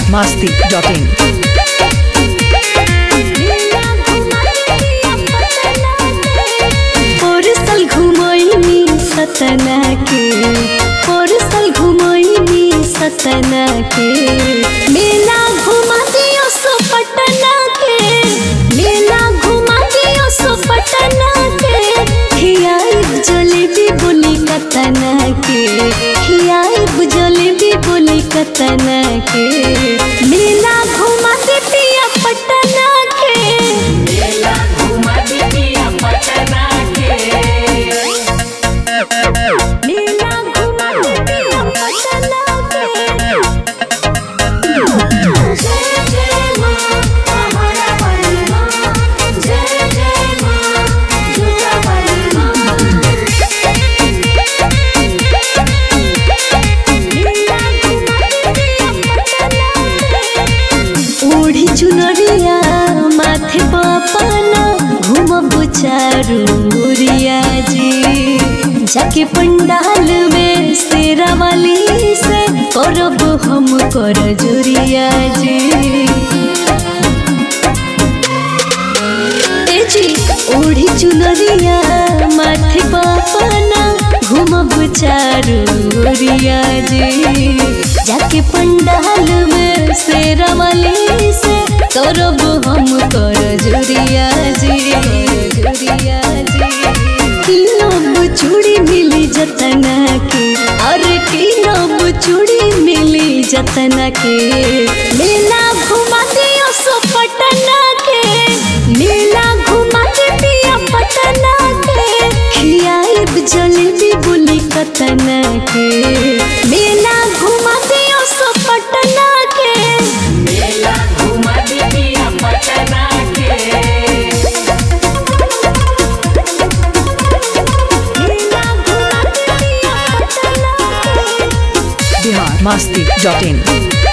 masti.in. पोरसल घुमैनी सतना के पोरसल घुमैनी सतना के मेला घुमा दियो सो पटना के मेला घुमा दियो सो पटना के खियाई जलेबी बोली कतना के खियाई जलेबी बोली कतना के मेला घुमा दे पिया पटना के मेला घुमा दे पिया पटना के जय जय मां हमारा वाली मां जय जय मां दुर्गा वाली मां मेला घुमा दे पिया पटना के ओढ़ी चुनरिया माथे पापना घूमब चारू मुरिया जी जाके पंडाल में शेरा वाली से करब हम कर जुरिया जी ए जी ओढ़ी चुनरिया माथे पापना घूमब चारू मुरिया जी जाके पंडाल में शेरा वाली से करब हम कर जुरिया जी जुरिया जी किलब चूड़ी मिली जतना के और किलब चूड़ी मिली जतना के मेला घुमा दियो सो पटना के मेला घुमा दे पिया पटना के खियाइब जलेबी बुली कतना के मेला घुमा दियो सो पटना के मेला घुमा दे पिया पटना के Bihar masti.in.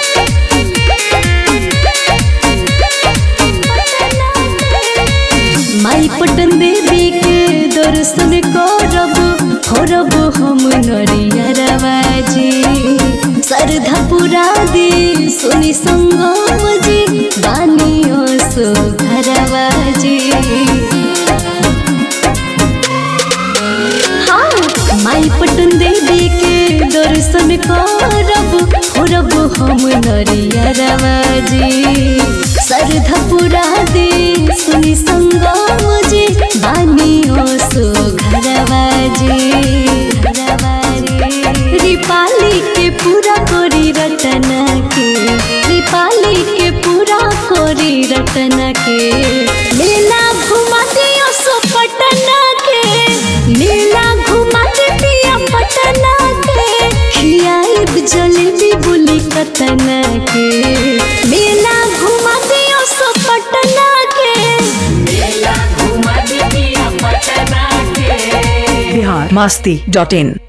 माई पटन देवी के दर्शन करब होरब हम नरियरवाजी श्रद्धा पुरा दे सुनी संगम जी बानियो सो घरवाजी हाँ माई पटन देवी के दर्शन करब होरब हम नरियरवाजी श्रद्धा पुरा दे सुनी संगम जी बानियो सो घरवाजी रिपाली के पूरा कोरी रटना के रिपाली के पूरा कोरी रटना के मेला घुमा दियो सो पटना के मेला घुमा दे पिया पटना के खियाइब जलेबी बुली कतना के मेला घुमा दियो सो पटना के Bihar masti.in.